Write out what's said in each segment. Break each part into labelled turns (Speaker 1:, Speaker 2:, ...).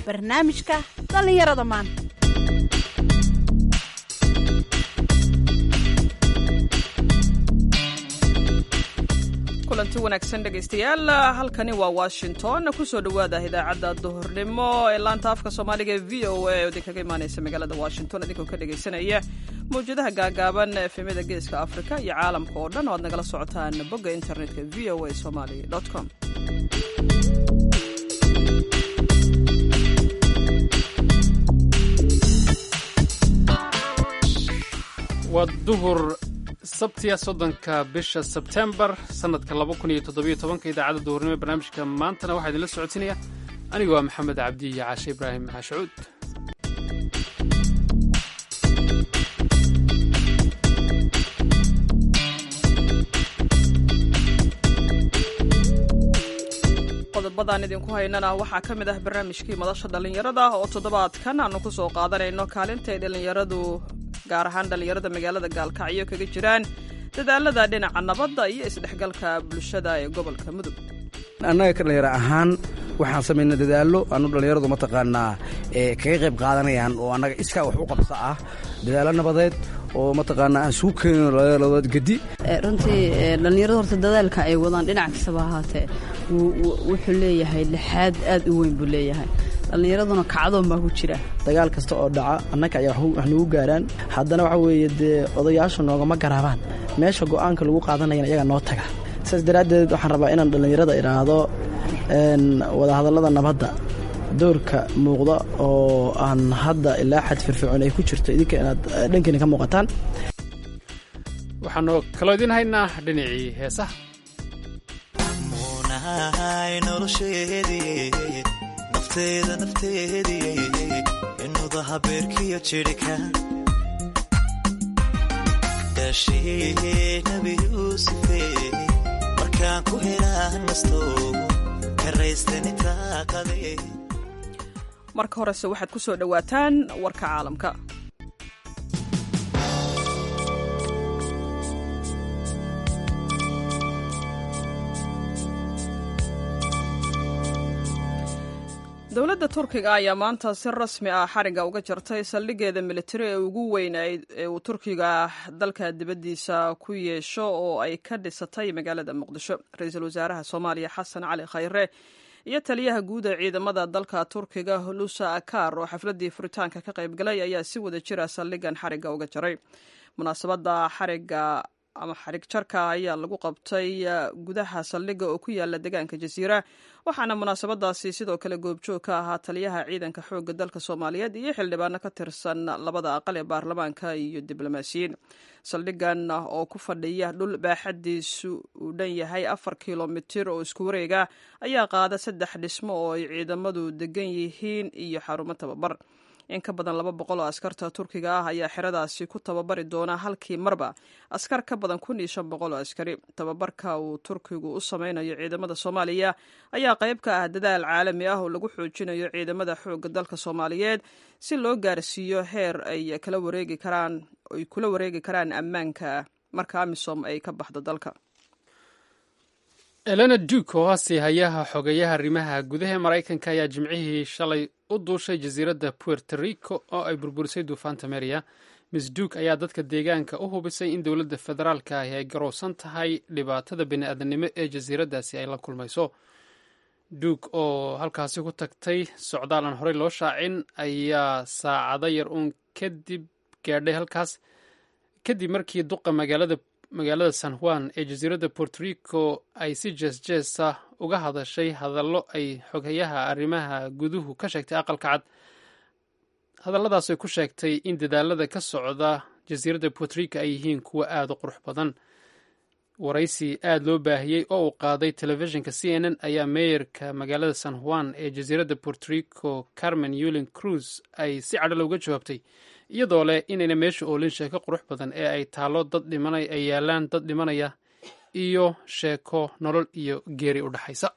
Speaker 1: barnaamijka dhallinyarada maanta
Speaker 2: kulanti wanaagsan dhegaystayaal halkani waa washington kusoo dhowaada idaacadda duhurnimo ee laanta afka soomaaliga ee v o a oo idinkaga imaaneysa magaalada washington idinkoo ka dhegaysanaya mawjadaha gaagaaban efemyada geeska afrika iyo caalamka oo dhan oo aad nagala socotaan bogga internetka v o a somaly com
Speaker 3: waa duhur sabtiya soddonka bisha sebtembar sannadka laba kun iyo toddobiyo tobanka idaacadda duhurnimo ee barnaamijka maantana waxaa idinla socodsiinaya anigu waa maxamed cabdi iyo caashe ibraahim maxashuud
Speaker 2: qodobadaan idinku haynana waxaa ka mid ah barnaamijkii madasha dhallinyarada oo toddobaadkan aanu ku soo qaadanayno kaalinta ay dhallinyaradu gaar ahaan dhallinyarada magaalada gaalkacyo kaga jiraan dadaalada dhinaca nabadda iyo isdhexgalka bulshada ee gobolka mudug
Speaker 4: annaga ka dhallinyaro ahaan waxaan samaynaa dadaallo anu dhallinyaradu mataqaanaa ee kaga qayb qaadanayaan oo annaga iskaa wax u qabsa ah dadaallo nabadeed oo mataqaanaa aan sugu keenino dhallinyaradood gedi
Speaker 5: runtii dhallinyaradu horta dadaalka ay wadaan dhinac kastaba ahaatee wuxuu leeyahay lixaad aad u weyn buu leeyahay dhallinyaraduna kacdoon baa ku jira
Speaker 6: dagaal kasta oo dhaca annaga ayaa wax nagu gaaraan haddana waxa weeye dee odayaashu noogama garaabaan meesha go'aanka lagu qaadanayana iyaga noo taga saas daraaddeed waxaan rabaa inaan dhallinyarada idhaahdo wadahadallada nabadda doorka muuqda oo aan hadda ilaa xad firfircoon ay ku jirto idinka inaad dhankiina ka muuqataan
Speaker 3: waxaanu kaloo idiin haynaa dhinacii heesaha
Speaker 7: muunahay nolosheedii nafteeda nafteedii inuda habeerkiyo jidhika daashee nebi yuusufe markaan ku helaan nasto karaystanitaaqade
Speaker 2: marka horese waxaad ku soo dhowaataan warka caalamka dowladda turkiga ayaa maanta si rasmi ah xariga uga jartay saldhigeeda militari ee ugu weyn ee uu turkiga dalka dibaddiisa ku yeesho oo ay ka dhisatay magaalada muqdisho ra-iisul wasaaraha soomaaliya xasan cali khayre iyo taliyaha guud ee ciidamada dalka turkiga hulusa akar oo xafladii furitaanka ka qayb galay ayaa si wada jira saldhigan xariga uga jaray munaasabada xariga ama xarig jarka ayaa lagu qabtay gudaha saldhiga oo ku yaala deegaanka jasiira waxaana munaasabadaasi sidoo kale goobjoog ka ahaa taliyaha ciidanka xoogga dalka soomaaliyeed iyo xildhibaano ka tirsan labada aqal ee baarlamaanka iyo diblomaasiyiin saldhigan oo ku fadhiya dhul baaxadiisu uu dhan yahay afar kilomitir oo isku wareega ayaa qaada saddex dhismo oo ay ciidamadu degan yihiin iyo xarumo tababar in ka badan laba boqol oo askarta turkiga ah ayaa xeradaasi ku tababari doona halkii marba askar ka badan kun iyo shan boqol oo askari tababarka uu turkigu u sameynayo ciidamada soomaaliya ayaa qayb ka ah dadaal caalami ah oo lagu xoojinayo ciidamada xoogga dalka soomaaliyeed si loo gaarsiiyo heer ay kala wareegi karaan ay kula wareegi karaan ammaanka marka amisom ay ka baxdo dalka
Speaker 3: elena duke oo hasi hayaha xogeyaha arrimaha gudaha ee maraykanka ayaa jimcihii shalay u duushay jasiiradda puerto rico oo ay burburisay duufaanta meria miss duke ayaa dadka deegaanka u hubisay in dowladda federaalka ahi ay garowsan tahay dhibaatada bini-aadanimo ee jasiiraddaasi ay la kulmayso duke oo halkaasi ku tagtay socdaal aan horey loo shaacin ayaa saacado yar uun kadib gaadhay halkaas kadib markii duqa magaalada magaalada san juan ee jasiiradda puerto rico ay si jeesjeesa uga hadashay hadallo ay xoghayaha arrimaha guduhu ka sheegtay aqalka cad hadalladaas ay ku sheegtay in dadaalada ka socda jasiiradda puerto rico ay yihiin kuwo aada u qurux badan waraysi aada loo baahiyey oo uu qaaday telefishinka c n n ayaa meeyarka magaalada san juan ee jasiiradda puerto rico carmen yulin cruz ay si cadho looga jawaabtay iyadoo leh inayna meesha oolin sheeko qurux badan ee ay taallo dad dhimanay ay yaalaan dad dhimanaya iyo sheeko nolol iyo geeri u dhexaysa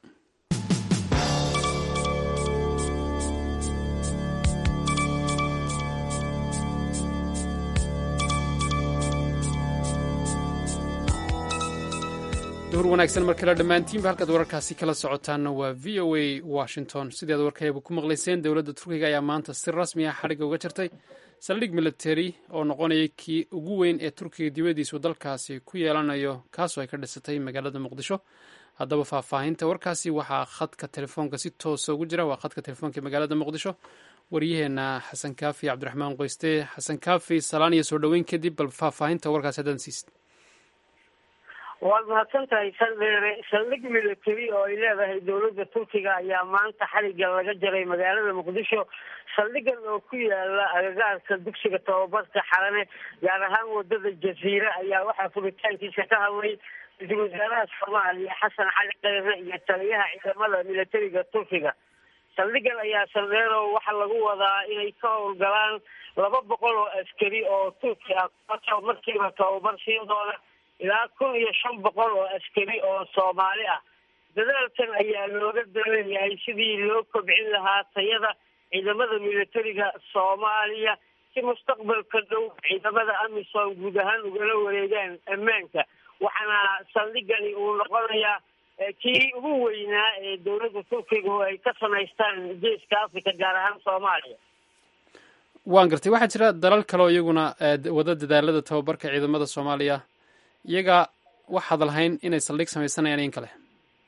Speaker 3: duhur wanaagsan mar kale dhammaantiinba halkaad wararkaasi kala socotaanna waa v o a washington sideed warkayba ku maqlayseen dowladda turkiga ayaa maanta si rasmi ah xadhigga uga jirtay saldhig military oo noqonaya kii ugu weyn ee turkiga dibadiisu dalkaasi ku yeelanayo kaasoo ay ka dhisatay magaalada muqdisho haddaba faahfaahinta warkaasi waxaa khadka telefoonka si toosa ugu jira waa khadka telefoonka magaalada muqdisho waryaheena xasan kaafi cabdiraxmaan qoyste xasan kaafi salaan iyo soo dhoweyn kadib bal faahfaahinta warkaasi haddaan siisid
Speaker 8: waad mahadsan tahay saldheere saldhig military oo ay leedahay dowladda turkiga ayaa maanta xaliga laga jaray magaalada muqdisho saldhigan oo ku yaala agagaarka dugsiga tababarka xalane gaar ahaan wadada jasiire ayaa waxaa furitaankiisa ka hadlay ra-iisul wasaaraha soomaaliya xasan cali kheyre iyo taliyaha ciidamada militariga turkiga saldhigan ayaa saldheero waxaa lagu wadaa inay ka howlgalaan laba boqol oo askari oo turki ah kuwaasoo markiiba tababar siidooda ilaa kun iyo shan boqol oo askari oo soomaali ah dadaalkan ayaa looga daleeyahay sidii loo kobcin lahaa tayada ciidamada militariga soomaaliya si mustaqbalka dhow ciidamada amisom guud ahaan ugala wareegaan ammaanka waxaana saldhigani uu noqonayaa kii ugu weynaa ee dowladda turkiga oo ay ka samaystaan geeska africa gaar ahaan soomaaliya
Speaker 3: waan gartay waxaa jira dalal kale oo iyaguna wada dadaalada tababarka ciidamada soomaaliya iyaga waxaad lahayn inay saldhig samaysanayaan in kale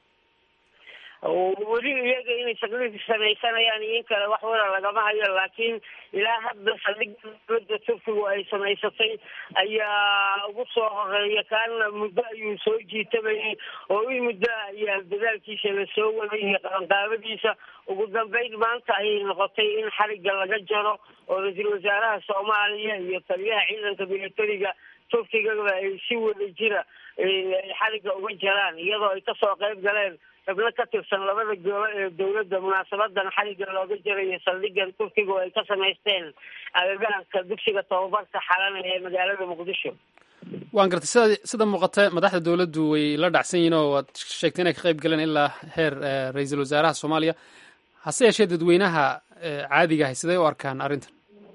Speaker 8: weli iyaga inay saldhig samaysanayaan in kale wax wala lagama hayo laakiin ilaa hadda saldhigga dowladda turkigu ay samaysatay ayaa ugu soo horeeya kaana muddo ayuu soo jiitamayay oo in muddo ayaa dadaalkiisa lasoo waday iyo qabanqaabadiisa ugu dambeyn maanta ayay noqotay in xarigga laga jaro oo ra-iisul wasaaraha soomaaliya iyo taliyaha ciidanka militariga turkigaba ay si wada jira xarigga uga jaraan iyadoo ay kasoo qayb galeen xubno ka tirsan labada golo ee dowladda munaasabadan xarigga looga jarayo saldhigan turkiga oo ay ka samaysteen agagaarka dugsiga tababarka xalana ee magaalada muqdisho
Speaker 3: waan gartay sida sida muuqata madaxda dowladdu way la dhacsan yihiin oo waad sheegtay inay ka qayb galeen ilaa heer ra-iisul wasaaraha soomaaliya hase yeeshee dadweynaha caadiga ahay siday u arkaan arrintan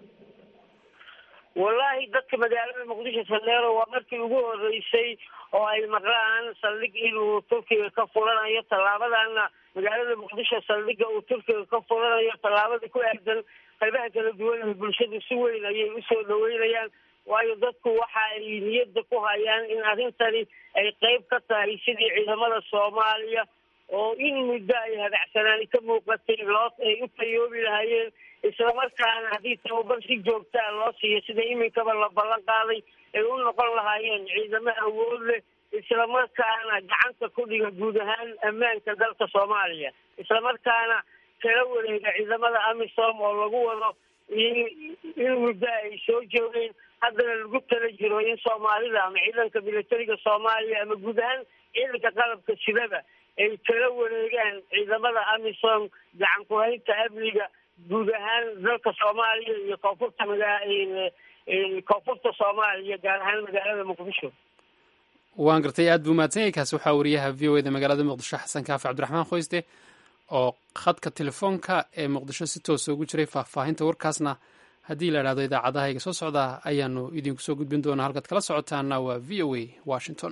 Speaker 8: wallahi dadka magaalada muqdisho saldheero waa markii ugu horeysay oo ay maqlaan saldhig inuu turkiga ka furanayo tallaabadana magaalada muqdisho saldhiga uu turkiga ka furanayo tallaabada ku aadan qaybaha kala duwan ee bulshadu si weyn ayay usoo dhaweynayaan waayo dadku waxa ay niyadda ku hayaan in arrintani ay qeyb ka tahay sidii ciidamada soomaaliya oo in muddo ay hadacsanaani ka muuqatay loo ay u tayoobi lahaayeen islamarkaana haddii tababar si joogtaa loo siiyo sida iminkaba la ballan qaaday ay u noqon lahaayeen ciidamo awood leh islamarkaana gacanta ku dhiga guud ahaan ammaanka dalka soomaaliya islamarkaana kala wareega ciidamada amisom oo lagu wado in in muddo ay soo joogeen haddana lagu tala jiro in soomaalida ama ciidanka militariga soomaaliya ama guud ahaan ciidanka qalabka sidaba ay kala wareegaan ciidamada amisom gacan ku-haynta amniga guud ahaan dalka soomaaliya iyo koonfurta maga koonfurta soomaaliya gaar ahaan magaalada muqdisho
Speaker 3: waan gartay aad buu mahadsan yahay kaasi waxaa wariyaha v o eda magaalada muqdisho xasan kaafi cabdiraxmaan khoyste oo khadka telefoonka ee muqdisho si toosa ugu jiray faahfaahinta warkaasna haddii la idhahdo idaacadahayga soo socdaa ayaanu idinku soo gudbin doonaa halkaad kala socotaana waa v o a washington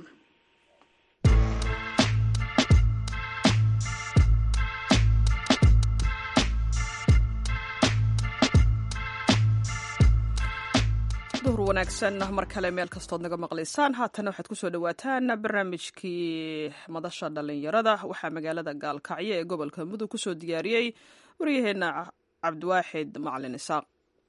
Speaker 2: duhur wanaagsan mar kale meel kastood naga maqlaysaan haatana waxaad kusoo dhawaataan barnaamijkii madasha dhalinyarada waxaa magaalada gaalkacyo ee gobolka mudug kusoo diyaariyey waryaheena cabdiwaaxid macalin isaaq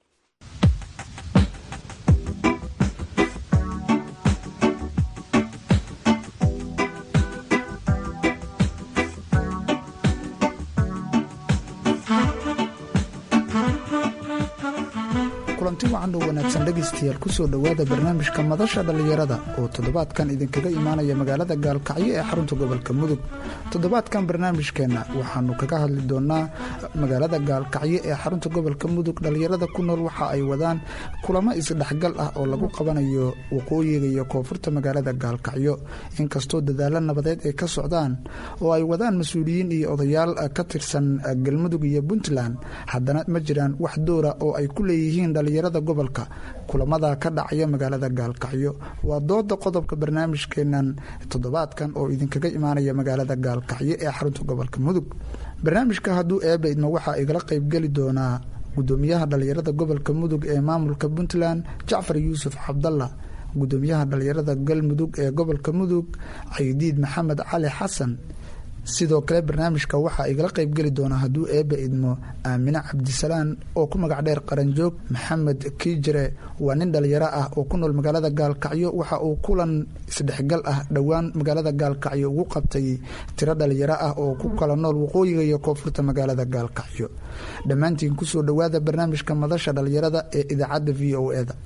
Speaker 9: kulanti wacan oo wanaagsan dhegaystayaal kusoo dhowaada barnaamijka madasha dhallinyarada oo toddobaadkan idinkaga imaanaya magaalada gaalkacyo ee xarunta gobolka mudug toddobaadkan barnaamijkeenna waxaanu kaga hadli doonaa magaalada gaalkacyo ee xarunta gobolka mudug dhallinyarada ku nool waxa ay wadaan kulamo isdhexgal ah oo lagu qabanayo waqooyiga iyo koonfurta magaalada gaalkacyo inkastoo dadaalo nabadeed ay ka socdaan oo ay wadaan mas-uuliyiin iyo odayaal ka tirsan galmudug iyo puntland haddana ma jiraan wax doora oo ay ku leeyihiin dhalinyarada dhallinyarada gobolka kulamada ka dhacaya magaalada gaalkacyo waa dooda qodobka barnaamijkeenan toddobaadkan oo idinkaga imaanaya magaalada gaalkacyo ee xarunta gobolka mudug barnaamijka hadduu eeba idma waxaa igala qeybgeli doonaa gudoomiyaha dhallinyarada gobolka mudug ee maamulka puntland jacfar yuusuf cabdalla gudoomiyaha dhallinyarada galmudug ee gobolka mudug caydiid maxamed cali xasan sidoo kale barnaamijka waxaa igala qeybgeli doonaa hadduu eeba idmo aamine cabdisalaan oo ku magac dheer qaranjoog maxamed kiijire waa nin dhalinyaro ah oo ku nool magaalada gaalkacyo waxa uu kulan isdhexgal ah dhowaan magaalada gaalkacyo ugu qabtay tiro dhalinyaro ah oo ku kala nool waqooyiga iyo koonfurta magaalada gaalkacyo dhammaantiin kusoo dhowaada barnaamijka madasha dhalinyarada ee idaacadda v o eda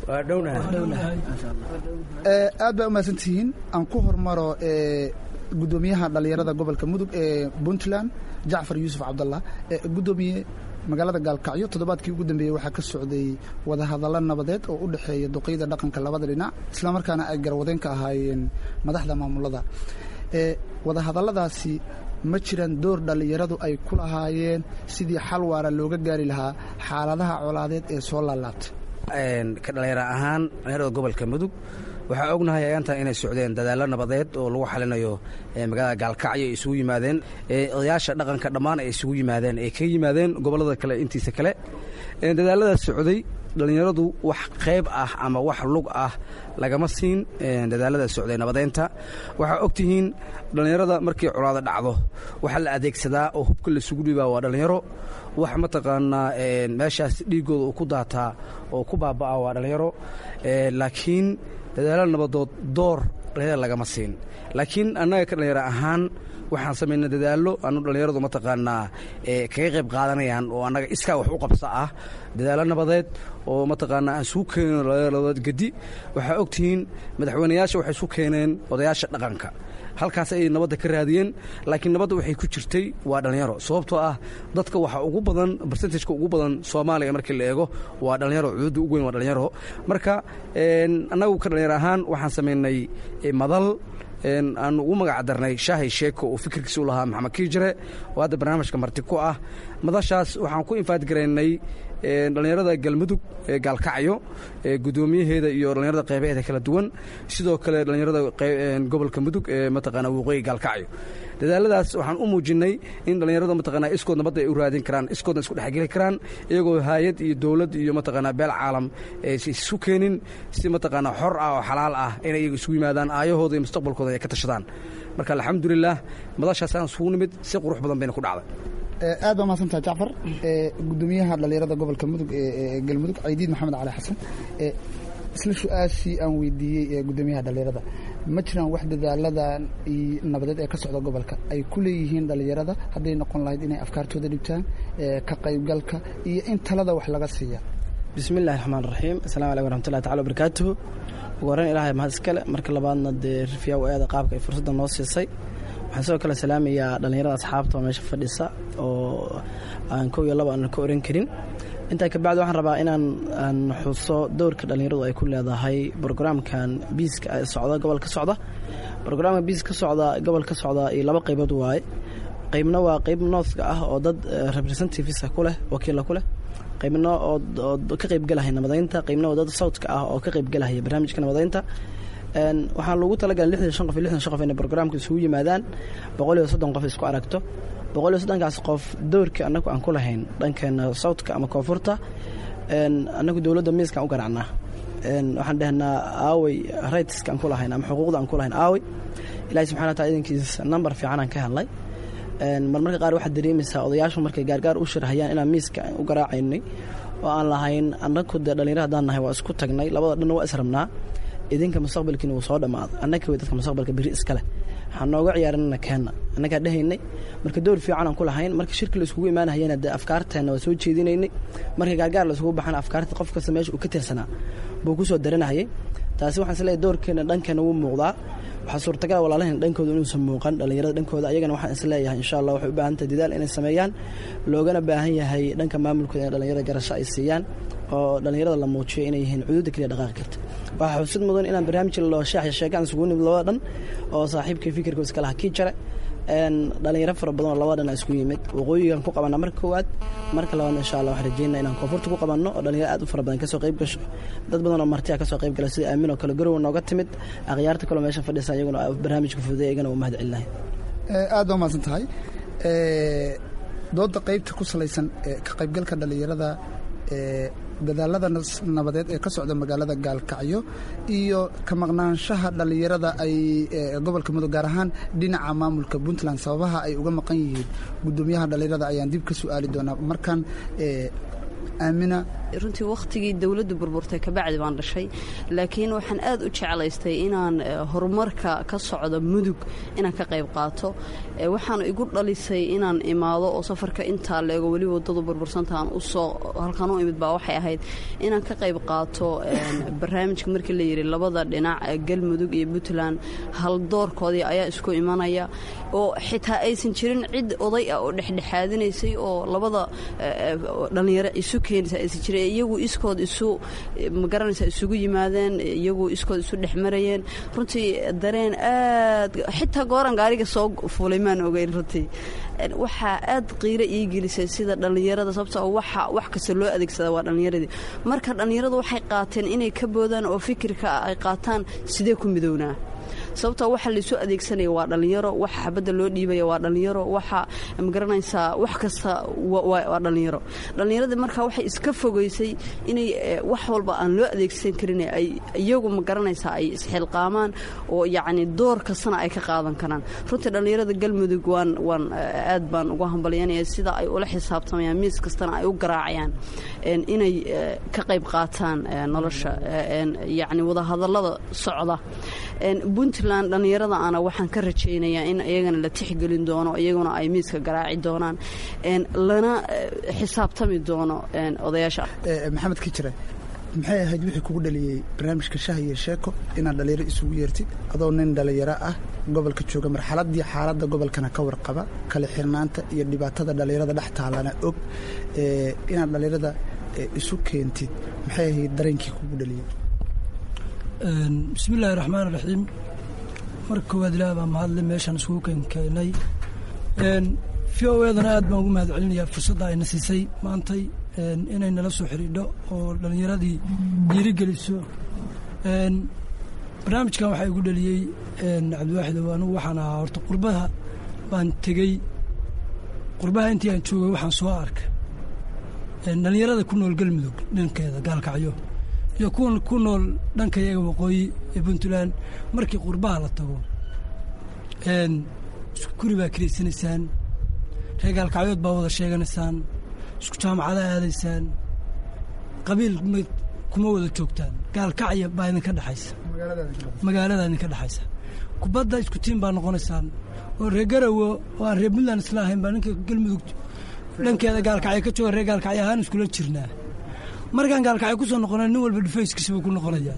Speaker 9: aad baa umahadsantihiin aan ku hormaro gudoomiyaha dhallinyarada gobolka mudug ee puntland jacfar yuusuf cabdallah gudoomiye magaalada gaalkacyo toddobaadkii ugu dambeeyey waxaa ka socday wadahadallo nabadeed oo u dhexeeya duqeyda dhaqanka labada dhinac islamarkaana ay garwadeen ka ahaayeen madaxda maamulada wadahadalladaasi ma jiraan door dhallinyaradu ay ku lahaayeen sidii xal waara looga gaari lahaa xaaladaha colaadeed ee soo laalaabtay
Speaker 4: ka dhallinyaro ahaan dhallinyarada gobolka mudug waxaa ognahay ayaantan inay socdeen dadaallo nabadeed oo lagu xalinayo magaalada gaalkacyo ay isugu yimaadeen odayaasha dhaqanka dhammaan ay isugu yimaadeen ay kaga yimaadeen gobollada kale intiisa kale dadaalladaas socday dhallinyaradu wax qayb ah ama wax lug ah lagama siin dadaalada socday nabadeynta waxaa ogtihiin dhallinyarada markii colaado dhacdo waxaa la adeegsadaa oo hubka laisugu dhibaa waa dhallinyaro wax mataqaanaa meeshaas dhiigooda uu ku daataa oo ku baaba'aa waa dhallinyaro laakiin dadaalo nabadood door dhallinyarada lagama siin laakiin annaga ka dhallinyaro ahaan waxaan samaynay dadaallo anu dhallinyaradu mataqaanaa kaga qayb qaadanayaan oo annaga iskaa wax u qabsa ah dadaallo nabadeed oo mataqaanaa aan isugu keenin dhallinyaradood gedi waxaa ogtihiin madaxweynayaasha waxay isu keeneen odayaasha dhaqanka halkaas ayay nabadda ka raadiyeen laakiin nabadda waxay ku jirtay waa dhallinyaro sababtoo ah dadka waxaa ugu badan barsentajka ugu badan soomaaliya markii la eego waa dhallinyaro cuduudda ugu weyn waa dhallinyaro marka annagu ka dhallinyaro ahaan waxaan samaynay madal aan ugu magac darnay shaahay sheeko oo fikirkiisa u lahaa maxamed kiijire oo hadda barnaamijka marti ku ah madashaas waxaan ku infaadgaraynay dhallinyarada galmudug ee gaalkacyo gudoomiyaheeda iyo dhallinyarada qeybaheeda kala duwan sidoo kale dhallinyarada gobolka mudug ee mataqaana waqooyi gaalkacyo dadaaladaas waxaan u muujinnay in dhallinyarada mataqaana iskood nabadda ay u raadin karaan iskoodna isku dhexgeli karaan iyagoo haayad iyo dowlad iyo mataqaana beel caalam aysa isu keenin si mataqaana xor ah oo xalaal ah inay iyaga isugu yimaadaan aayahooda iyo mustaqbalkooda ay ka tashadaan marka alxamdulilah madashaasaan isugu nimid si qurux badan bayna ku dhacday
Speaker 9: aad baa mahadsantaha jacfar gudoomiyaha dhallinyarada gobolka mudug ee galmudug caydiid maxamed cali xasan isla su-aashii aan weydiiyey gudoomiyaha dhallinyarada ma jiraan wax dadaaladan nabadeed ee ka socda gobolka ay ku leeyihiin dhallinyarada hadday noqon lahayd inay afkaartooda dhibtaan ka qaybgalka iyo in talada wax laga siiya
Speaker 6: bismi illahi raxmaan raxiim asalamu aleykum waraxmatullahi tacala wabarakaatuhu ugu horreyn ilaahay mahad iskale marka labaadna dee rifiyaa u eeda qaabka ay fursadda noo siisay waxaan sidoo kale salaamayaa dhallinyarada asxaabta oo meesha fadhisa oo aan kow iyo laba aanan ka oran karin intaa kabacdi waxaan rabaa inaan aan xuso dowrka dhallinyaradu ay ku leedahay brograamkan biiska socda gobol ka socda brograamka biis ka socda gobol ka socda iyo laba qaybood waaye qaybna waa qayb nooska ah oo dad representativesa ku leh wakiilla ku leh qaybna oo ka qaybgelahaya nabadaynta qaybna oo dad sawtka ah oo ka qaybgelahaya barnaamijka nabadaynta waxaan loogu talagalay lixdan shan qof iyo lixdan shan qof inay brograamka isugu yimaadaan boqol iyo soddon qof isku aragto boqol iyo soddonkaas qof doorkii annagu aan ku lahayn dhankeena sawtka ama koonfurta annagu dowladda miiska aan u garacnaa waxaan dhehnaa aawey rightska aan ku lahayn ama xuquuqda aan ku lahayn aawey ilaahay subxana wa taala idankiisa number fiican aan ka helnay marmarka qaar waxaad dareemaysaa odayaashu markay gaargaar u shirhayaan inaan miiska u garaacaynay oo aan lahayn annagu dee dhallinyaro haddaan nahay waa isku tagnay labada dhanna waa israbnaa idinka mustaqbalkiina wuu soo dhammaaday annaka wey dadka mustaqbalka beri iska leh waxaan nooga ciyaarinana keenna annagaa dhehaynay marka door fiican aan ku lahayn marka shirki la iskugu imaanahayana dee afkaarteenna waa soo jeedinaynay marka gaargaar la isugu baxana afkaarta qof kasta meesha uu ka tirsanaa buu ku soo daranahayay taasi waxaan isleeyahay doorkeenna dhankeenna wuu muuqdaa waxaa suurtagala walaalahan dhankooda inuusan muuqan dhallinyarada dhankooda ayagana waxaan isleeyahay insha allah waxay u baahan tahay dadaal inay sameeyaan loogana baahan yahay dhanka maamulkooda in dhallinyarada garasho ay siiyaan oo dhallinyarada la muujiyo inay yihiin cuduudda keliya dhaqaaqi karta waxaa xusid mudan inaan barnaamij loo shaax sheegaan isugu nimid labada dhan oo saaxiibkii fikirka iska laha kii jare dhalinyaro fara badan oo labada dhinac isku yimid waqooyigan ku qabanaa marka koowaad marka labaadna insha allah waxaan rajeynaa inaan koonfurta ku qabanno oo dhalinyaro aad u fara badan kasoo qayb gasho dad badan oo martiya kasoo qayb gala sida aamin oo kale garowa nooga timid akhyaarta kaloo meesha fadhisa iyaguna barnaamijka fududay iyagana waa mahad celinahay
Speaker 9: aad baa mahadsan tahay dooda qaybta ku salaysan ka qaybgalka dhalinyarada dadaalada nabadeed ee ka socda magaalada gaalkacyo iyo ka maqnaanshaha dhallinyarada ay gobolka mudug gaar ahaan dhinaca maamulka puntland sababaha ay uga maqan yihiin guddoomiyaha dhallinyarada ayaan dib ka su'aali doonaa markan aamina
Speaker 5: runtii wakhtigii dowladdu burburtay kabacdi baan dhashay laakiin waxaan aad u jeclaystay inaan horumarka ka socda mudug inaan ka qayb qaato waxaan igu dhalisay inaan imaado oo safarka intaa leego weli wadadu burbursantaan usoo halkan u imid baa waxay ahayd inaan ka qayb qaato barnaamijka markii la yidhi labada dhinac galmudug iyo puntland haldoorkoodii ayaa isku imanaya oo xitaa aysan jirin cid oday ah oo dhexdhexaadinaysay oo labada dhallinyaro isu keenaysa aysan jirin iyagu iskood isu magaranaysa isugu yimaadeen iyagu iskood isu dhex marayeen runtii dareen aad xitaa gooran gaariga soo fuulay maan ogeyn runtii waxaa aad qiiro ii gelisay sida dhallinyarada sababta waxa wax kasta loo adeegsada waa dhallinyaradii marka dhallinyaradu waxay qaateen inay ka boodaan oo fikirka ay qaataan sidee ku midownaa sababta waxa laysu adeegsanaya waa dhallinyaro waxa xabadda loo dhiibaya waa dhallinyaro waxa magaranaysaa wax kasta waa dhallinyaro dhallinyaradii marka waxay iska fogeysay inay wax walba aan loo adeegsan karin ay iyagu magaranaysaa ay isxilqaamaan oo yacni door kastana ay ka qaadan karaan runtii dhallinyarada galmudug waan waan aad baan uga hambalyanaya sida ay ula xisaabtamayaan miis kastana ay u garaacayaan inay ka qayb qaataan nolosha yacni wadahadallada socda puntland dhallinyarada ana waxaan ka rajaynayaa in iyagana la tixgelin doono iyaguna ay miiska garaaci doonaan lana xisaabtami doono odayaasha
Speaker 9: maxamed kijire maxay ahayd wixii kugu dhaliyey barnaamijka shah iyo sheeko inaad dhallinyaro isugu yeertid adoo nin dhallinyaro ah gobolka jooga marxaladii xaaladda gobolkana ka warqaba kala xirnaanta iyo dhibaatada dhallinyarada dhex taalana og inaad dhallinyarada isu keentid maxay ahayd dareenkii kugu dhaliyey
Speaker 10: bismi illaahi raxmaan raxiim marka koowaad ilaah baa mahadle meeshaan isugu keenkeenay v o edana aad baan ugu mahad celinayaa fursadda ayna siisay maantay inay nala soo xidhiidho oo dhallinyaradii dhiirigeliso barnaamijkan waxaa igu dhaliyey cabdiwaaxid ow anugu waxaan ahaa horta qurbaha baan tegey qurbaha intii aan joogay waxaan soo arkay dhallinyarada ku nool galmudug dhankeeda gaalkacyo iyo kuwan ku nool dhanka iyaga waqooyi ee puntland markii qurbaha la tago guri baa kiraysanaysaan reer gaalkacyood baa wada sheeganaysaan isku jaamacada aadaysaan qabiil kuma wada joogtaan gaalkacya baa idinka dhexaysa magaalada idinka dhexaysa kubadda isku tiim baa noqonaysaan oo reer garawo oo aan reer puntland isla ahayn baa ninka galmudug dhankeeda gaalkacyo ka jooga reer gaalkacyo ahaan iskula jirnaa markaan gaalkacyo ku soo noqona nin walba dhufayskiisa buu ku noqonayaa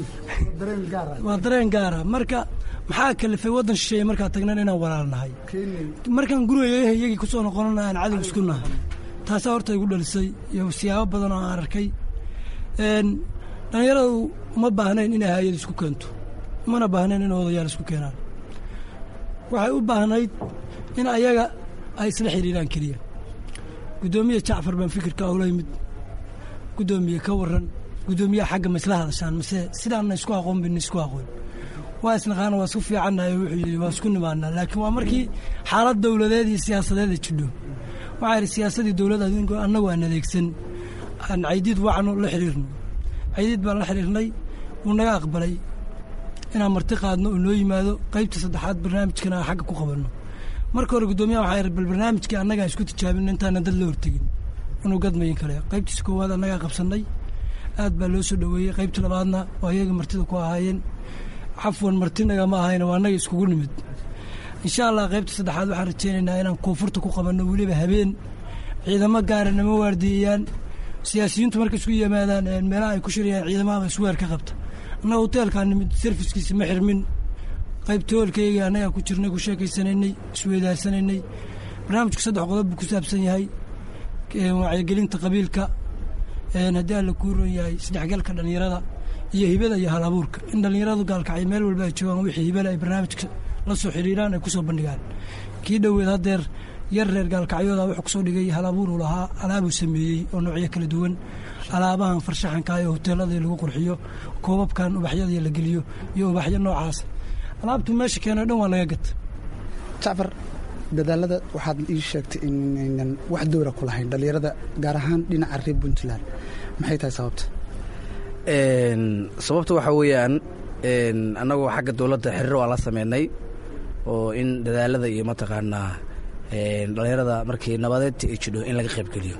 Speaker 10: waa dareen gaara marka maxaa kalifay waddan shisheeye markaa tagnan inaan walaalnahay markaan guriga iyagii ku soo noqonana aan cadow isku nahay taasaa horta igu dhalisay iyo siyaabo badan oo aan arkay dhallinyaradu uma baahnayn inay hayad isku keento umana baahnayn in odayaal isku keenaan waxay u baahnayd in ayaga ay isla xidhiiraan keliya guddoomiye jacfar baan fikirka ula yimid guddoomiye ka waran guddoomiyaha xagga ma isla hadashaan mase sidaanna isku aqoon bin isku aqoon waa isnaqaana waa isku fiicannahay wuxuu yidhi waa isku nimaanaa laakiin waa markii xaalad dowladeed iyo siyaasadeeda jidho waxaa yidhi siyaasadii dowladda annagu aan adeegsan aan caydiid wacno la xidhiirno caydiid baan la xidhiirnay wuu naga aqbalay inaan marti qaadno oo noo yimaado qaybta saddexaad barnaamijkana aan xagga ku qabanno marka hore guddoomiyaha waxaa yidhi bal barnaamijkii annagaa isku tijaabin intaanan dad la hortegin inuu gadmayin kale qaybtiisa koowaad annagaa qabsannay aad baa loo soo dhoweeyey qaybta labaadna waa iyaga martida ku ahaayeen xafwan martinaga ma ahayna waa annaga iskugu nimid insha allah qaybta saddexaad waxaan rajaynaynaa inaan koonfurta ku qabanno weliba habeen ciidamo gaara nama waardiiyayaan siyaasiyiintu markay isku yimaadaan meelaha ay ku shirayaan ciidamahaba isweer ka qabta annaga hoteelkaa nimid serviskiisa ma xirmin qaybta hoolkayga annagaa ku jirnay ku sheekaysanaynay isweydaarsanaynay barnaamijku saddex qodob buu ku saabsan yahay wacyigelinta qabiilka haddii alla kuu ron yahay isdhexgalka dhallinyarada iyo hibada iyo hal abuurka in dhallinyaradu gaalkacyo meel walba ay joogaan wixii hibada ay barnaamijka la soo xiriiraan ay ku soo bandhigaan kii dhoweed haddeer yar reer gaalkacyooda wuxuu kusoo dhigay halabuuruu lahaa alaabuu sameeyey oo noocyo kala duwan alaabahan farshaxanka ee hoteeladii lagu qurxiyo koobabkan ubaxyadii la geliyo iyo ubaxyo noocaas alaabtuu meesha keenay dhan waa laga gata
Speaker 9: jacfar dadaalada waxaad ii sheegtay inaynan wax dowra ku lahayn dhallinyarada gaar ahaan dhinaca reer puntland maxay tahay sababta
Speaker 4: sababta waxaa weeyaan annagoo xagga dowladda xiriir waa la sameynay oo in dadaalada iyo mataqaanaa dhallinyarada markii nabadeedta ay jidho in laga qaybgeliyo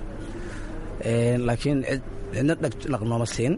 Speaker 4: laakiin cidna dhaq nooma siin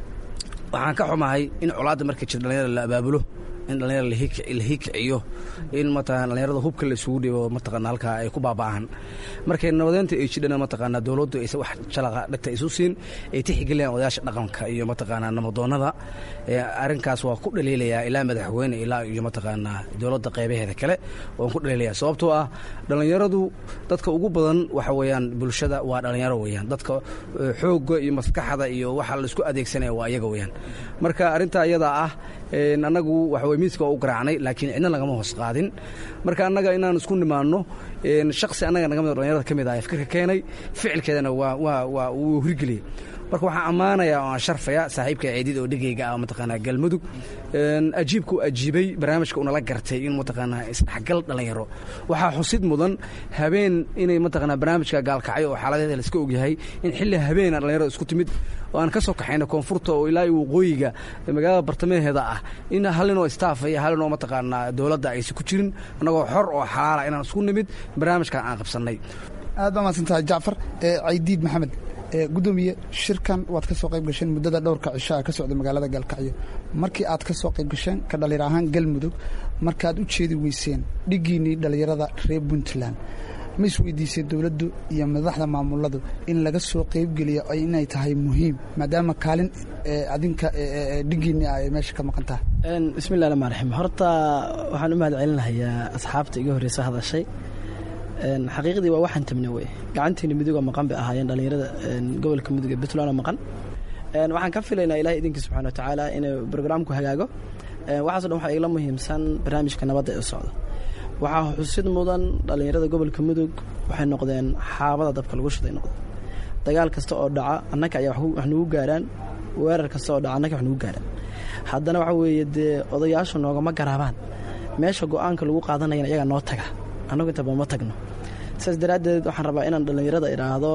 Speaker 4: waxaan ka xumahay in colaadda markay jir dhallinyarada la abaabulo in dhallinyarada la hiikiciyo in mataqana dhallinyarada hubka la isugu dhibo mataqana halkaa ay ku baaba'aan markay nabadeynta ay jidhana mataqaana dowladdu aysan wax jalaqa dhagta isu siin ay tixgeliyaan odayaasha dhaqanka iyo mataqaana namadoonnada arrinkaas waa ku dhaliilayaa ilaa madaxweyne ilaa iyo mataqaana dowladda qaybaheeda kale waan ku dhaliilaya sababtoo ah dhallinyaradu dadka ugu badan waxa weeyaan bulshada waa dhallinyaro weeyaan dadka xoogga iyo maskaxda iyo waxa laisku adeegsanaya waa iyaga weeyaan marka arrintaa iyadaa ah annagu waxa weye miiska waa u garaacnay laakiin cidna lagama hoos qaadin marka annaga inaan isku nimaanno shaksi annaga naga mid dhalinyarada ka mid ah fikirka keenay ficilkeedana waa waa waa wuu hirgeliyey marka waxaan ammaanayaa oo aan sharfaya saaxiibka ceedid oo dhegeyga ah mataqaanaa galmudug ajiibka u ajiibay barnaamijka unala gartay in mataqaanaa isdhexgal dhallinyaro waxaa xusid mudan habeen inay mataqaanaa barnaamijka gaalkacyo oo xaaladeeda laiska ogyahay in xilli habeena dhallinyarada isku timid oo aan ka soo kaxayna koonfurta oo ilaa waqooyiga magaalada bartamaheeda ah in hallinoo staff iyo hallinoo mataqaanaa dowladda aysan ku jirin annagoo xor oo xalaala inaan isku nimid barnaamijkan aan qabsannay
Speaker 9: aad baa mahadsantahay jacfar caydiid maxamed gudoomiye shirkan waad ka soo qayb gasheen muddada dhowrka cishaa ka socda magaalada gaalkacyo markii aad ka soo qayb gasheen ka dhallinyar ahaan galmudug markaad u jeedi weyseen dhiggiinnii dhallinyarada reer puntland ma isweydiisay dowladdu iyo madaxda maamuladu in laga soo qaybgeliyo inay tahay muhiim maadaama kaalin adinka dhiggiinni ay meesha ka maqan tahay
Speaker 6: bismillahi raxmaan raxiim horta waxaan u mahad celinahayaa asxaabta iga horreysa hadashay xaqiiqdii waa waxaan tabna wey gacantiina midugoo maqan bay ahaayeen dhallinyarada gobolka mudug ee puntland oo maqan waxaan ka filaynaa ilahay idinkii subxana watacaala inuu brograamku hagaago waxaaso dhan waxaa igala muhiimsan barnaamijka nabadda ee socda waxaa xusid mudan dhallinyarada gobolka mudug waxay noqdeen xaabada dabka lagu shiday noqdeen dagaal kasta oo dhaca annaka ayaa wax nagu gaaraan weerar kasta oo dhaca annaka wax nagu gaaraan haddana waxa weeye dee odayaashu noogama garaabaan meesha go-aanka lagu qaadanayana iyagaa noo taga annagu intaba ma tagno saas daraaddeed waxaan rabaa inaan dhallinyarada idhaahdo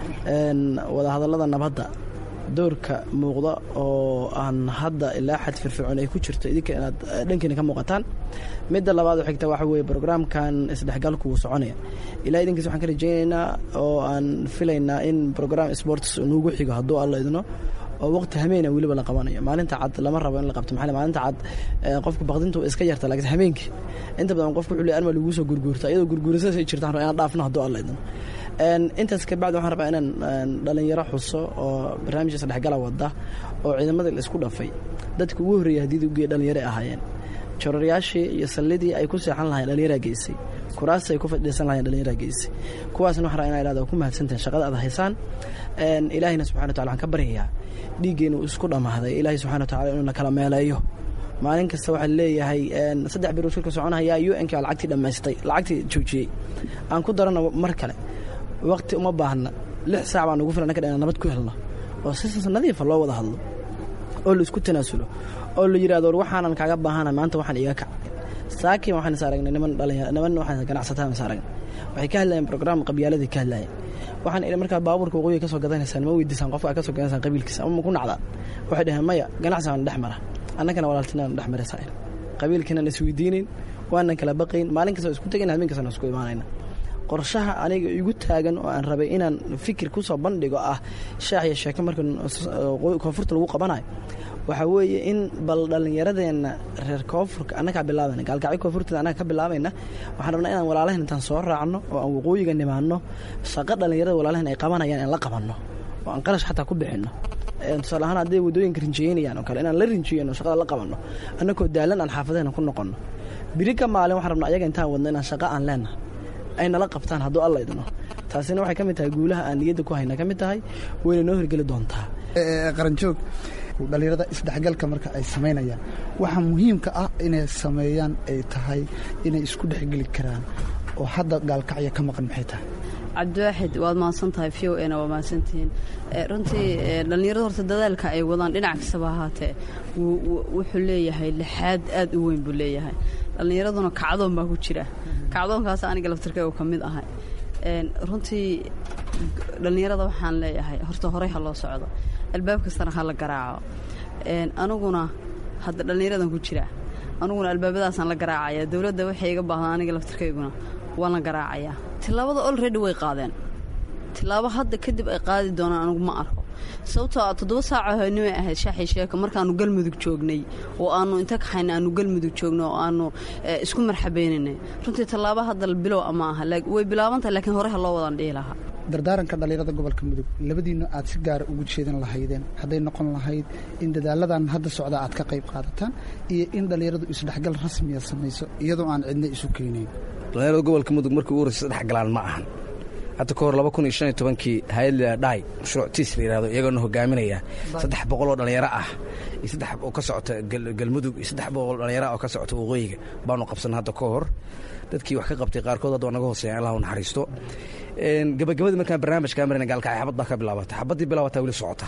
Speaker 6: wadahadallada nabadda doorka muuqda oo aan hadda ilaa xad firfircoon ay ku jirto idinka inaad dhankiina ka muuqataan midda labaad oo xigta waxa weeye brograamkan isdhexgalku wuu soconaya ilaa idinkiis waxaan ka rajaynaynaa oo aan filaynaa in brogram sports nuugu xigo hadduu alla idno oo waqti hameena weliba la qabanayo maalinta cad lama rabo in la qabto maxaa maalinta cad qofka baqdinta iska yarta laakiin habeenkii inta badan qofka wuxuu leeyahay arma lagu soo gurguurta iyadoo gurguurasadaas ay jirtaan inaan dhaafno hadduu alla idno intaas ka bacdi waxaan rabaa inaan dhalinyaro xuso oo barnaamijka isdhexgala wada oo ciidamadii la isku dhafay dadka ugu horreeyay haddii ugeeya dhalinyaro ahaayeen jororayaashii iyo sallidii ay ku seexan lahayen dhallinyaraa geysay kuraasta ay ku fadhiisan lahayen dhallinyaraa geysay kuwaasna waxaan rabaa inaa idhahdo ku mahadsantahin shaqada aad haysaan ilaahayna subxana wa tacala waxaan ka baryayaa dhiiggeenu isku dhammaaday ilaahay subxana wa tacala inuu na kala meeleeyo maalin kasta waxaa leeyahay saddex bir uu shirka soconayaa u n k lacagtii dhammaystay lacagtii joojiyey aan ku darana mar kale waqti uma baahna lix saac baan ugu filan anka inaan nabad ku helno oo si nadiifa loo wada hadlo oo la isku tanaasulo oo la yidhahdo war waxaanan kaaga baahana maanta waxaan iga kac saakiin waxaan is aragnay niman dhalinyaro niman waxaan ganacsataan is aragnay waxay ka hadlayeen program qabyaaladii ka hadlayeen waxaan idhi markaa baabuurka waqooyiga ka soo gadanaysaan ma weydiisaan qofka ka soo gadanaysaan qabiilkiisa ama ma ku nacdaan waxay dhaheen maya ganacsigaan dhex mara annagana walaaltinaan dhex maraysaa qabiilkiinaan isweydiinayn waanan kala baqayn maalin kasta isku tegayn habeen kastana isku imaanayna qorshaha aniga igu taagan oo aan rabay inaan fikir ku soo bandhigo ah shaax iyo sheeko marka koonfurta lagu qabanayo waxaa weeye in bal dhallinyaradeenna reer koonfurka annagaa bilaabayna gaalkacyo koonfurteeda annaga ka bilaabayna waxaan rabnaa inaan walaalahan intaan soo raacno oo aan waqooyiga nimaanno shaqo dhallinyarada walaalahan ay qabanayaan in la qabanno oo aan qarash xataa ku bixinno tusaale ahaan hadday waddooyinka rinjiyeynayaan oo kale inaan la rinjiyeyno shaqada la qabanno annagoo daalan aan xaafadahena ku noqonno biri ka maalin waxaan rabnaa ayaga intaan wadno inaan shaqo aan leenahay ay nala qabtaan hadduu alla idno taasina waxay ka mid tahay guulaha aan niyadda ku hayna ka mid tahay wayna noo hirgeli doontaa
Speaker 9: qaranjoog dhallinyarada isdhexgalka marka ay samaynayaan waxaa muhiimka ah inay sameeyaan ay tahay inay isku dhexgeli karaan oo hadda gaalkacyo ka maqan maxay tahay
Speaker 5: cabdiwaaxid waad mahadsan tahay v o na waa mahadsantihiin runtii dhallinyarada horta dadaalka ay wadaan dhinac kastaba ahaatee wuxuu leeyahay lixaad aad u weyn buu leeyahay dhallinyaraduna kacdoon baa ku jira kacdoonkaas aniga laftirkaygu ka mid ahay runtii dhallinyarada waxaan leeyahay horta horey ha loo socdo albaab kastana ha la garaaco aniguna hadda dhallinyaradan ku jira aniguna albaabadaasaan la garaacaya dowladda waxay iga baahdaa aniga laftirkayguna waan la garaacayaa tillaabada olredy way qaadeen tillaabo hadda kadib ay qaadi doonaan anigu ma arko sababtoo a toddoba saaco haynimay ahayd shaaxii sheeka markaannu galmudug joognay oo aannu inta kaxayna aannu galmudug joogno oo aannu isku marxabeynaynay runtii tallaabo hadda bilow ama aha way bilaabantahay lakiin hore ha loo wadaan dhihi lahaa
Speaker 9: dardaaranka dhallinyarada gobolka mudug labadiinnu aad si gaara ugu jeedan lahaydeen hadday noqon lahayd in dadaaladan hadda socda aad ka qayb qaadataan iyo in dhallinyaradu isdhexgal rasmiya samayso iyadoo aan cidna isu keenayn
Speaker 4: dhallinyarada gobolka mudug markii ugu horreysa isdhexgalaan ma ahan hadda ka hor laba kun iyo shan iyo tobankii hay-ad dhaay mashruuc tiis la yihahdo iyagoona hogaaminaya saddex boqol oo dhallinyaro ah iyo saddex oo ka socota galmudug iyo saddex boqol dhallinyaro ah oo ka socota waqooyiga baanu qabsan hadda ka hor dadkii wax ka qabtay qaarkood hadda waa naga hooseeya allah u naxariisto gabagabadii markaan barnaamijkaa marina gaalkacay xabad baa ka bilaabatay xabaddii bilaabataa weli socota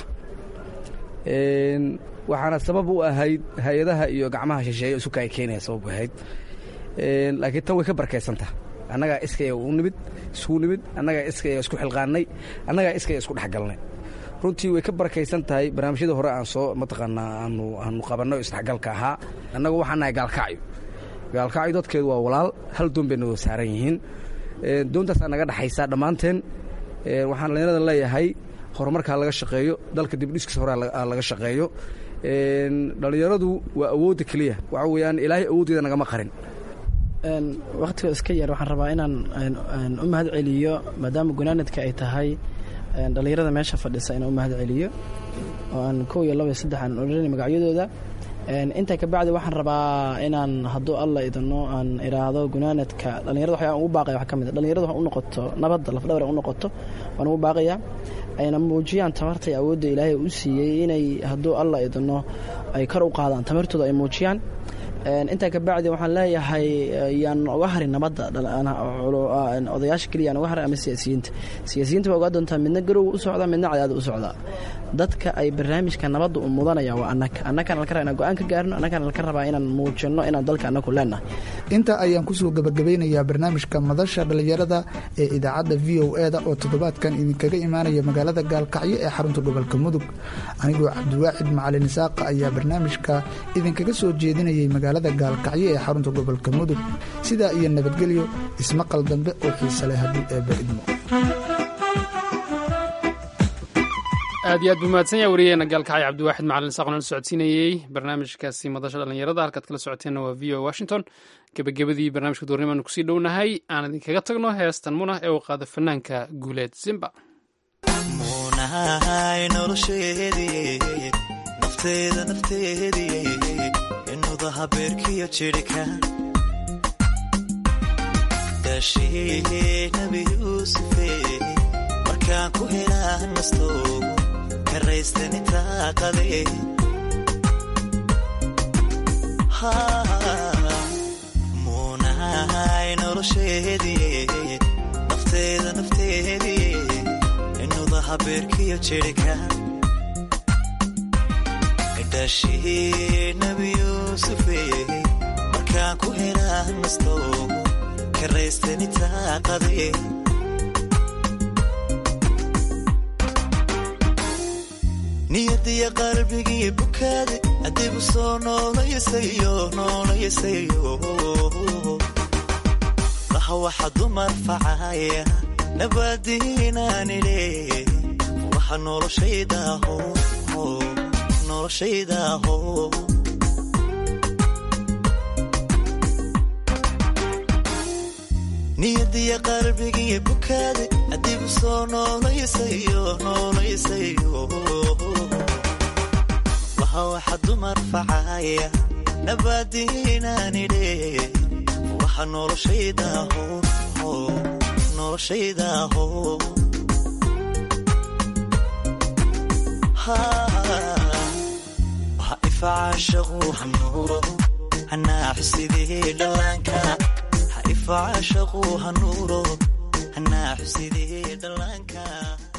Speaker 4: waxaana sabab u ahayd hay-adaha iyo gacmaha shisheeye isu kaay keenaya sabab u ahayd laakiin tan way ka barkaysanta annagaa iskaya u nimid isku nimid annagaa iskaya isku xilqaannay annagaa iskaya isku dhexgalnay runtii way ka barakaysan tahay barnaamijyadii hore aan soo mataqaanaa aanu aanu qabanno isdhexgalka ahaa annagu waxaan nahay gaalkacyo gaalkacyo dadkeedu waa walaal hal doon bayna wada saaran yihiin doontaasaa naga dhexaysaa dhammaanteen waxaan dhallinyarada leeyahay horumarkaa laga shaqeeyo dalka dibdhiskiisa hore laga shaqeeyo dhallinyaradu waa awoodda keliya waxa weeyaan ilaahay awooddeeda nagama qarin
Speaker 6: wakhtiga iska yar waxaan rabaa inaan u mahad celiyo maadaama gunaanadka ay tahay dhallinyarada meesha fadhisa inaan u mahad celiyo oo aan kow iyo laba iyo saddex aan odhanay magacyadooda intaa kabacdi waxaan rabaa inaan hadduu alla idano aan iraahdo gunaanadka dhallinyarada waxyaa ugu baaqaya wax ka mid a dhallinyarada wax u noqoto nabadda lafdhabar u noqoto waan ugu baaqayaa ayna muujiyaan tamarta iyo awoodda ilaahay u siiyey inay hadduu alla idano ay kor u qaadaan tamartooda ay muujiyaan intaa kabacdi waxaan leeyahay yaan uga harin nabadda odayaasha keliya yaan uga harin ama siyaasiyiinta siyaasiyiinta waa ogaa doontaa midna garowga u socdaa midna cadaada u socdaa dadka ay barnaamijka nabadda u mudanaya waa annaga annagaan laka rabaa inaan go-aan ka gaarno annagaan laka rabaa inaan muujinno inaan dalka annagu leenahay
Speaker 9: intaa ayaan kusoo gabagabeynayaa barnaamijka madasha dhallinyarada ee idaacadda v o e da oo toddobaadkan idinkaga imaanaya magaalada gaalkacyo ee xarunta gobolka mudug anigoo cabdiwaacid macalin isaaqa ayaa barnaamijka idinkaga soo jeedinayay magaalada gaalkacyo ee xarunta gobolka mudug sidaa iyo nabadgelyo ismaqal dambe oo xiise leh haddii eebba idmo
Speaker 3: aad iyo aad buu mahadsan yaha wariyeena gaalkacay cabdiwaaxid macalin saaqon la socodsiinayey barnaamijkaasi madasha dhallinyarada halkaad kala socoteenna waa v o washington gebagabadii barnaamijka duurnimaanu kusii dhownahay aan idinkaga tagno heestan munah ee uu qaada fanaanka guuleed simba
Speaker 7: munahay nolosheedii nafteeda nafteedii inudaha beerkiyo jidhka daashii nabi yuusufe markaan ku helaan nastoogu karaystani taaqade muunahay nolosheedii nafteeda nafteedii inudaha beerkiyo jidhka daashii nabi yuusufe markaan ku helaan nastoogu karaystani taaqade niyadiya qalbigii bukaade adigu soo noolayasayo noolayasayo laha waxa dumar facaya nabadiinaanile waxa noloshaydaho noloshaydaho niyadiya qalbigii bukaade adigu soo noolayasayo noolayasayo waha waxa dumar facaya nabadiinaanidhe waxa noloshaydaho noloshaydaho waha ifacaashaqu hanuuro hanaaxu sidii dhallaanka ifacashaquu hanuuro hanaaxu sidii dhallaanka